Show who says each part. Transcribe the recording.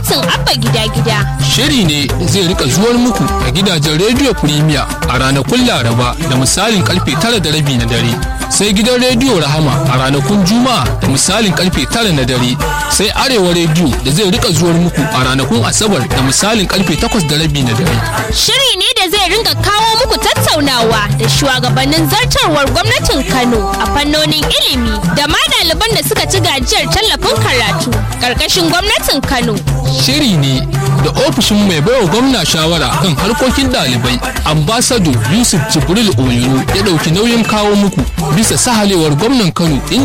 Speaker 1: gwamnatin abba gida gida
Speaker 2: Shiri ne da zai rika zuwar muku a gidajen rediyo Premier a ranakun Laraba da misalin karfe tara da rabi na dare. Sai gidan rediyo Rahama a ranakun Juma'a da misalin karfe tara na dare. Sai Arewa rediyo da zai rika zuwar muku a ranakun Asabar da misalin karfe takwas da rabi na dare.
Speaker 1: shiri ne da zai ringa kawo muku tattaunawa da shugabannin zartarwar gwamnatin kano a fannonin ilimi da ma ɗaliban da suka ci gajiyar tallafin karatu ƙarƙashin gwamnatin kano
Speaker 2: Shiri ne da ofishin mai baiwa gwamna shawara kan harkokin ɗalibai ambasado Yusuf Jibril Oyoro ya ɗauki nauyin kawo muku bisa sahalewar gwamnan Kano inda